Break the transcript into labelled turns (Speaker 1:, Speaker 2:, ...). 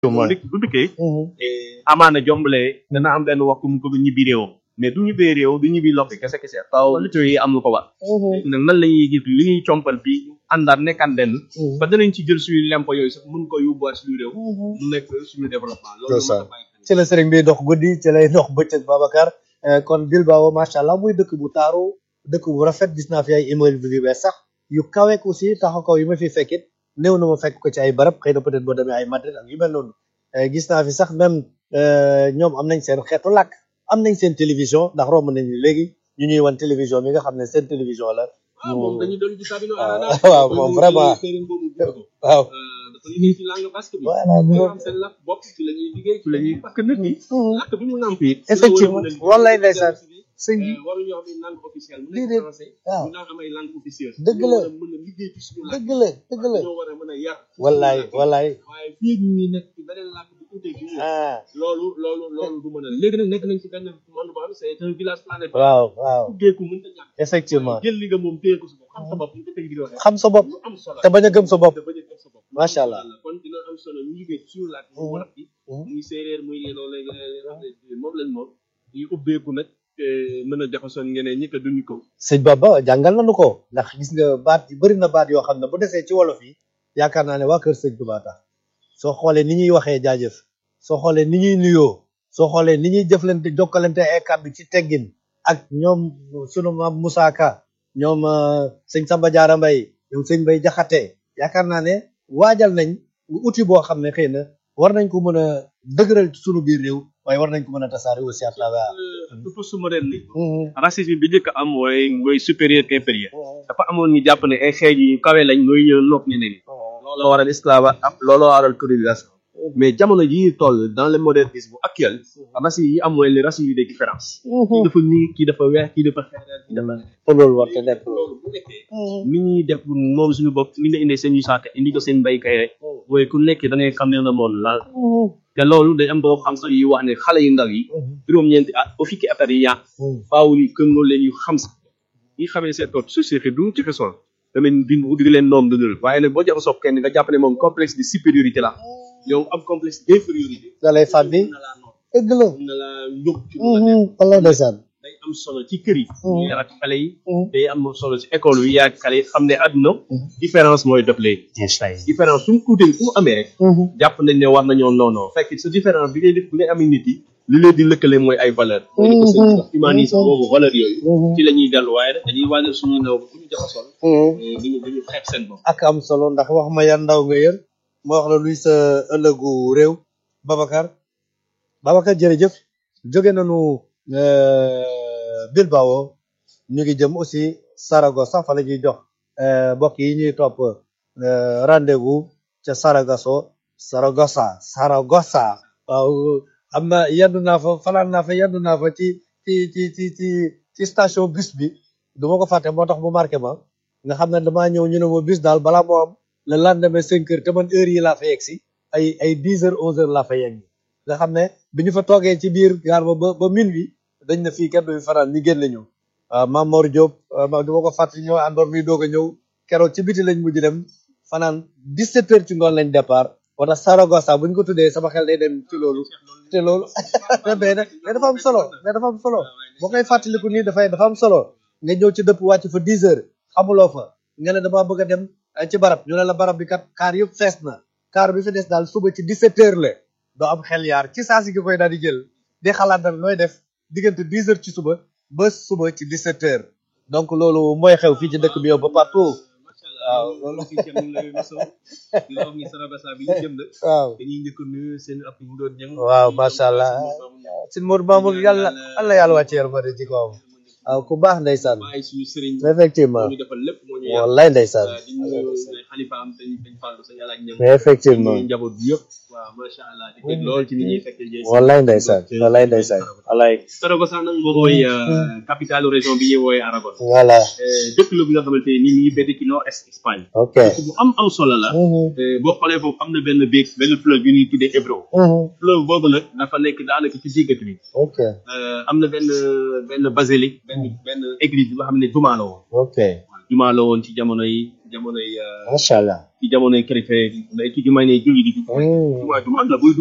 Speaker 1: bu dik bu dikkee amaana jombalee dana am benn wax mu ko ñibbi réewam mais du ñibbee réew du ñibbi lokki kese kese faaw lutteurs yi am lu ko war nag nan la ñuy gis li ñuy compal bi àndaat nekkaan benn ba danañ ci jël suñu lempo yooyu sax mun ko yóbbuwaat suñu réew mu nekk suñu développement loolu
Speaker 2: C'est ça. ci la sëriñ bi dox guddi ci lay dox bëccëg Babacar Eh, kon Bilbao macha allah muy dëkk bu taaru dëkk bu rafet gis naa fi ay immeubles yu bees sax yu kaweek aussi taxaw kaw yi ma fi fekkit néew na ma fekk ko ci ay barab xëy na peut-être boo demee ay Madrid ak yu mel noonu Eh, gis naa fi sax même eh, ñoom am nañ seen xeetu làkk am nañ seen télévision ndax romb nañu léegi ñu ñuy wan télévision bi nga xam ne seen télévision la
Speaker 1: ah moom dañu doon gis abino
Speaker 2: waaw waaw moom vraiment waaw
Speaker 1: dafa liggéey ci langue basque bi
Speaker 2: voilà ñu
Speaker 1: dañoo am seen làkk bopp ci la ñuy liggéey ci la ñuy parce que nit ñi làkk bi mu nàmp it
Speaker 2: Effectivement. Wallaay ndeysaan. sëñ bi
Speaker 1: waruñu am ay langue officielle mu
Speaker 2: Lii
Speaker 1: nekk
Speaker 2: de-
Speaker 1: français
Speaker 2: waaw.
Speaker 1: ñu naan am ay langue officielle
Speaker 2: Dëgg la.
Speaker 1: Dañoo war a mën a liggéey ci suñu làkk
Speaker 2: dëgg la dëgg la
Speaker 1: ñoo war a mën a yar
Speaker 2: wallaay wallaay
Speaker 1: waaye fii ñu ngi nekk ci beneen làkk bu uute gi
Speaker 2: ah
Speaker 1: loolu loolu loolu du mën a léegi nag nekk nañ ci benn monde boo xam ne c'est un village planétaire
Speaker 2: waaw waaw
Speaker 1: ubbeeku mënta ñàkk
Speaker 2: effectivement
Speaker 1: jël li nga moom téye ko sa bopp xam sa bopp ñu ko tey di waxee
Speaker 2: xam sa bopp
Speaker 1: lu am solo
Speaker 2: te bañ a gëm sa bopp
Speaker 1: te bañ a gëm sa bopp
Speaker 2: Macha Allah.
Speaker 1: kon dina am solo ñu liggéey ci suñu làkk mu wolof bi muy séeréer muy lii loolu léegi léegi moom lañ moom ñu ubbeeku nag te mën a jaxasoon ñeneen ñi te duñu ko
Speaker 2: sëñ Baba jàngal nañu ko ndax gis nga baat yi bëri na baat yoo xam ne bu desee ci wolof yi yaakaar naa ne waa kër sëñ Tuubaa tax soo xoolee ni ñuy waxee jaajëf soo xoolee ni ñuy nuyoo soo xoolee ni ñuy jëflante jokkalante ay kàddu ci teggin ak ñoom sunu maam Moussa Ka ñoom euh, sëñ Samba Diarra Mbaye ñoom sëñ Mbaye Jaxate yaakaar naa ne waajal nañ outil boo xam ne xëy na war nañ ko mën a dëgëral ci sunu biir réew waaye war nañ ko mën a tasaare aussi à travers
Speaker 1: surtout su moderne racisme bi njëkk am mooy mooy supérieur qu'inférieur dafa amoon ñu jàpp ne ay xeej yi kawe lañ mooy ñëw nopp ñeneen ñi looloo waral esclave am looloo waral colonisation mais jamono yi toll dans le modernisme actuel racisme yi am mooy les racisme yi des différences kii dafa nii kii dafa weex kii dafa xeereer kii dafa
Speaker 2: te loolu war te nekk
Speaker 1: loolu bu nekkee ni ñuy def moom suñu bopp ni nga indee seen yu saate indi ko seen béykat rek mooy ku nekk da ngay xam ne la moom la te loolu day am boo xam sax yi wax ne xale yu ndaw yi juróom-ñeenti at ba fukki at yi yaa faaw ni këm loolu leen yu xam sax yi xamee seen bopp société du ci façon tamit di di leen noom dundal waaye nag boo jaxasoo kenn nga jàpp ne moom complexe de supériorité la yow am complexe d'infériorité
Speaker 2: da lay fàbbi
Speaker 1: mën na laa noot
Speaker 2: dëgg la
Speaker 1: mën na laa yóbbu ci lu la neex.
Speaker 2: wala ndeysaan
Speaker 1: day am solo ci kër yi ñu yar ak xale yi day am solo ci école yi yaa xale yi xam ne àdduna différence mooy def léegi différence su mu tuutee fu mu amee rek jàpp nañ ne war nañoo noonoo fekk sa différence bi ngay def bi ngay amee nit yi li leen di lëkkale mooy ay valeur mooy li ko sëñ bi wax humanisme boobu valeur yooyu ci la ñuy dellu waaye rek dañuy waajal suñu ndaw bu ñu jaxasoo duñu duñu xeeb seen bopp
Speaker 2: ak am solo ndax wax ma yan ndaw nga yër ma wax la luy sa ëllëgu réew Babacar Babacar jërëjëf jóge nañu euh, Bilbao ñu ngi jëm aussi Saragossa fa la ñuy jox euh, mbokk yi ñuy topp euh, rendez-vous ca Saragosso Saragossa Saragossa waaw am na yendu naa fa fanaan naa fa yendu naa fa ci ci ci ci ci ci station bus bi du ma ko fàtte moo tax mu marqué ma nga xam ne damaa ñëw ñu ne ma bus daal balaa moo am le lendemain cinq heures te man heure yi laa fa yegg si ay ay dix heures onze heures laa fa yegg nga xam ne bi ñu fa toogee ci biir gaar ba ba ba minuit dañ na fii kenn du fi fanaan ñu génn ñu waaw Mame Mor Diop ma du ma ko fàtte ñoo àndoon mi doog a ñëw keroog ci biti lañ mujj dem fanaan dix sept heures ci ngoon lañ départ wala Saragossa bu ñu ko tuddee sama xel day dem ci loolu te loolu mais nag mais dafa am solo mais dafa am solo boo koy fàttaliku nii dafay dafa am solo nga ñëw ci dëpp wàcc fa dix heures xamuloo fa nga ne damaa bëgg a dem eh, ci barab ñu ne la barab bi kat kaar yëpp fees na kaar bi fi des daal suba ci 17 heures la doo am xel yaar ci saa si nga koy daal di jël di xalaat nag looy def diggante 10 heures ci suba ba suba ci 17 heures donc loolu mooy xew fii ci dëkk bi yow ba partout waaw loolu
Speaker 1: fii ci ñu ngi lay mosoo di la wax ni Saragossa bi ñu jëm de
Speaker 2: waaw
Speaker 1: dañuy njëkk a nuyu seen ab bu doon ñëng
Speaker 2: waaw macha allah sin Mour Mamour yàlla allah yàlla wàcce yërmande ci kawam waaw ku baax ndeysaan
Speaker 1: waaye suñu sëriñ
Speaker 2: effectivement
Speaker 1: moo ñu defal lépp moo ñu yar
Speaker 2: wallaay ndeysaan
Speaker 1: di nuyu xalifa am dañ dañ fàllu sa yàlla ak ñëng
Speaker 2: effectivement
Speaker 1: ñuy njaboot bi yëpp waaw macha allah di bëgg lool ci ni ñuy fekkee jëy
Speaker 2: wallaay ndeysaan wallaay ndeysaan wallaay
Speaker 1: Saragossa nag moom mooy capitale région bi ñuy wooyee Aragon
Speaker 2: voilà
Speaker 1: dëkk la bi nga xamante ni mi ngi bédd ci nord est Espagne
Speaker 2: ok
Speaker 1: dëkk bu am am solo la Eh, boo xoolee foofu am na benn béeg benn fleuve bi ñuy tuddee Ebro fleuve boobu nag dafa nekk daanaka ci diggante bi
Speaker 2: ok
Speaker 1: Euh, am na benn benn basilique benn benn église bi nga xam ne jumaa la woon
Speaker 2: ok
Speaker 1: jumaa la woon ci jamono yi jamonoy
Speaker 2: macha allah
Speaker 1: ci jamonoy chrétien day ci jumaa ne julli di
Speaker 2: Hmm.
Speaker 1: jumaa ju mag la buy